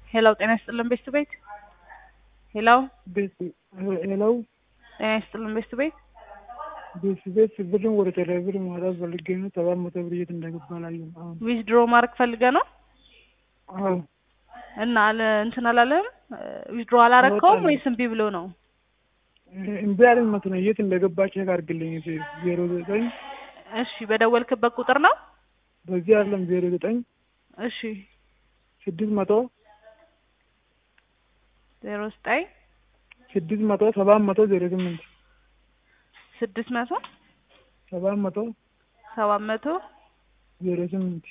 ሄሎ ጤና ይስጥልን ቤስት ቤት ሄሎ ቤት ሄለው ጤና ይስጥልን ቤስት ቤት ቤት ቤት ብርን ወደ ቴሌብር ማውጣት ፈልጌ ነው። ሰባት መቶ ብር የት እንደገባ አላየሁም። አሁን ዊዝድሮ ማድረግ ፈልገ ነው አዎ እና አለ እንትን አላለህም ዊዝድሮ አላረከውም አወጣለሁ። ወይስ እምቢ ብሎ ነው? እምቢ አለኝ መሰለኝ። የት እንደገባ ቼክ አድርግልኝ። ዜሮ ዘጠኝ እሺ በደወልክበት ቁጥር ነው? በዚህ አይደለም ዜሮ ዘጠኝ እሺ ስድስት መቶ ዜሮ ዘጠኝ ስድስት መቶ ሰባት መቶ ዜሮ ስምንት ስድስት መቶ ሰባት መቶ ሰባት መቶ ዜሮ ስምንት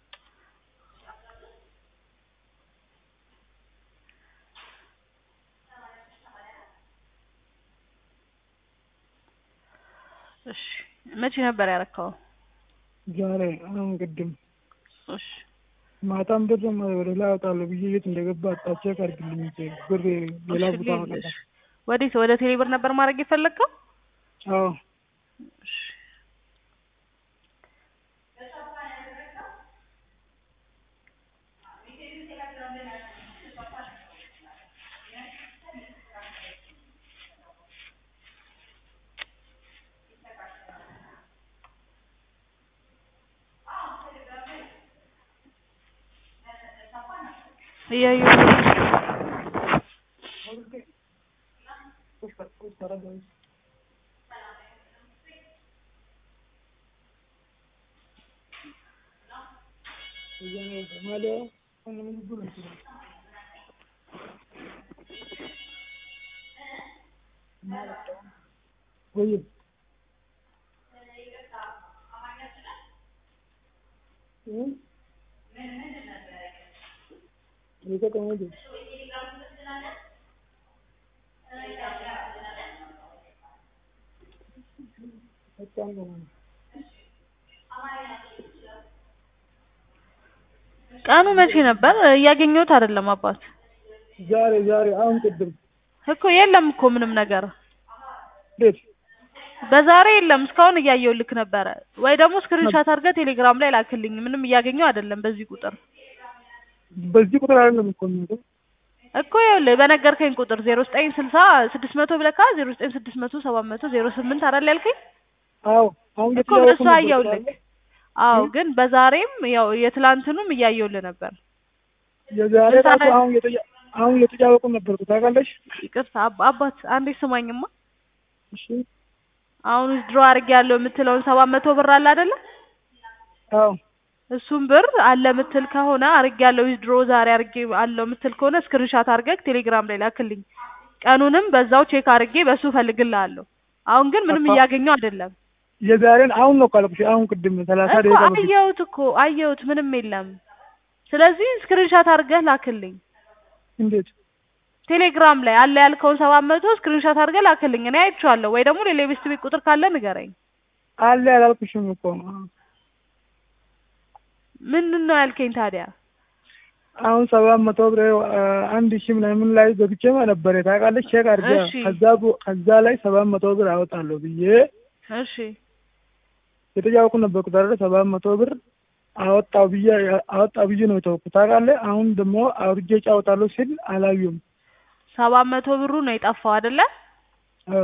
እሺ መቼ ነበር ያረከው? ዛሬ አሁን ቅድም እሺ ማታም ብር ወደ ላይ አወጣለሁ ብዬ የት እንደገባ አጣ ቼክ አድርግልኝ። ብር ሌላ እሺ፣ ቦታ ሌ- አወጣለሁ። እሺ። ወዴት ወደ ቴሌብር ነበር ማድረግ የፈለግከው? አዎ እሺ እያየሁ ነው። ወይ የተቀመጠ በጣም ነው ቀኑ መቼ ነበር? እያገኘሁት አይደለም አባት ዛሬ ዛሬ አሁን ቅድም እኮ የለም እኮ ምንም ነገር ቤት በዛሬ የለም። እስካሁን እያየሁ ልክ ነበረ ወይ ደግሞ ስክሪንሻት አድርገህ ቴሌግራም ላይ ላክልኝ። ምንም እያገኘሁ አይደለም በዚህ ቁጥር በዚህ ቁጥር አይደለም እኮ የሚመጣው እኮ ይኸውልህ በነገርከኝ ቁጥር ዜሮ ዘጠኝ ስልሳ ስድስት መቶ ብለካ ዜሮ ዘጠኝ ስድስት መቶ ሰባት መቶ ዜሮ ስምንት አይደል ያልከኝ? አዎ አሁን እኮ እየተጫወቱ በሱ ነበር አየሁልህ። ስላለ አዎ እ? ግን በዛሬም ያው የትላንትኑም እያየሁልህ ነበር። የዛሬ ምን ራሱ ታዲያ? አሁን እየተጫ- አሁን እየተጫወቁ ነበርኩ ታውቃለሽ? ይቅርታ አባ- አባት አንዴ ስማኝማ። እሺ አሁን ድሮ አድርጌ ያለው የምትለውን ሰባት መቶ ብር አለ አይደለ? አዎ እሱም ብር አለ ምትል ከሆነ አርጌ ያለው ድሮ ዛሬ አርጌ አለው ምትል ከሆነ ስክሪንሻት አርገህ ቴሌግራም ላይ ላክልኝ። ቀኑንም በዛው ቼክ አርጌ በሱ እፈልግልሃለሁ። አሁን ግን ምንም አባ- እያገኘሁ አይደለም የዛሬን አሁን ነው ካልኩሽ። አሁን ቅድም ሰላሳ እኮ ደቂቃ በፊት አየሁት እኮ አየሁት፣ ምንም የለም። ስለዚህ ስክሪንሻት አርገህ ላክልኝ እንዴት ቴሌግራም ላይ አለ ያልከውን ሰባት መቶ ስክሪንሻት አርገህ ላክልኝ። እኔ አይቼዋለሁ። ወይ ደግሞ ሌላ የቤስት ቤት ቁጥር ካለ ንገረኝ። አለ ያላልኩሽም እኮ ምንድን ነው ያልከኝ ታዲያ? አሁን ሰባት መቶ ብር አ፣ አንድ ሺህ ምናምን ላይ ገብቼ ነበር ታውቃለች። ቼክ አድርጌ እሺ። ከዛ ቡ- ከዛ ላይ ሰባት መቶ ብር አወጣለሁ ብዬ እሺ የተጫወቁ ነበርኩ ታዲያ ሰባት መቶ ብር አወጣው ብዬ አወጣው ብዬ ነው የተውኩት ታውቃለህ። አሁን ደግሞ አውርጄ ጫወታለሁ ሲል አላዩም። ሰባት መቶ ብሩ ነው የጠፋው አይደለ? አዎ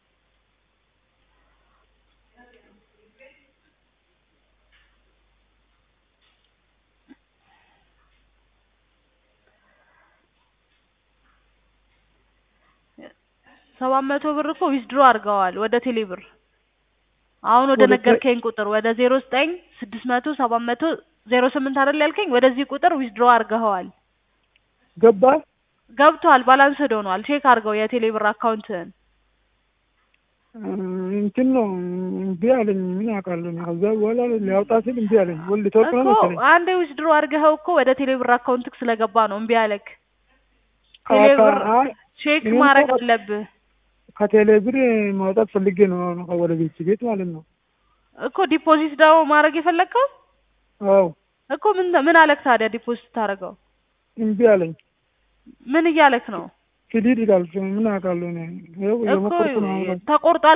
ሰባት መቶ ብር እኮ ዊዝድሮ አድርገዋል ወደ ቴሌ ብር። አሁን ወደ ወደ ቴ- ነገርከኝ ቁጥር ወደ ዜሮ ዘጠኝ ስድስት መቶ ሰባት መቶ ዜሮ ስምንት አይደል ያልከኝ? ወደዚህ ቁጥር ዊዝድሮ አድርገኸዋል። ገባ ገብቷል። ባላንስ ሆኗል። ቼክ አድርገው የቴሌ ብር አካውንትህን። እ፣ እንትን ነው እምቢ አለኝ። ምን አውቃለሁ እኔ። ከዛ በኋላ ሊያወጣ ሲል እምቢ አለኝ። ወልድ ተወቅ ነው እኮ መሰለኝ አንዴ ዊዝድሮ አድርገኸው እኮ ወደ ቴሌ ብር አካውንትክ ስለገባ ነው እምቢ አለክ። ቴሌ አካ- ብር አይ፣ ቼክ እኔም ማድረግ እኮ አለብህ ከቴሌ ብር ማውጣት ፈልጌ ነው አሁን ወደ ቤት ቤት ማለት ነው። እኮ ዲፖዚት ደግሞ ማድረግ የፈለግከው አዎ እኮ ምን ምን አለክ ታዲያ ዲፖዚት ታደርገው እምቢ አለኝ። ምን እያለክ ነው ክሊድ ይላል። ምን አውቃለሁ እኔ። ይኸው እኮ እየሞከርኩ ነው አሁን። ተቆርጧል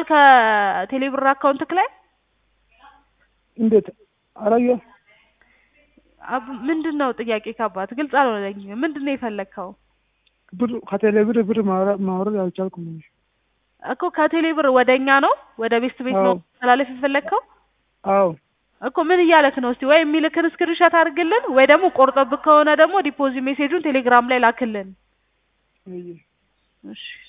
ከቴሌብር አካውንትክ ላይ እንዴት አላየሁ አብ- ምንድን ነው ጥያቄ ከአባት ግልጽ አልሆነልኝም። ምንድን ነው የፈለግከው? ብር ከቴሌ ብር ብር ማውረ- ማውረድ አልቻልኩም። እኮ ከቴሌ ብር ወደ እኛ ነው ወደ ቤስት ቤት ነው አዎ። ተላለፍ የፈለግከው አዎ እኮ ምን እያለክ ነው? እስቲ ወይ የሚልክን ስክሪንሾት አድርግልን ወይ ደግሞ ቆርጦብክ ከሆነ ደግሞ ዲፖዚት ሜሴጁን ቴሌግራም ላይ ላክልን። አየ እሺ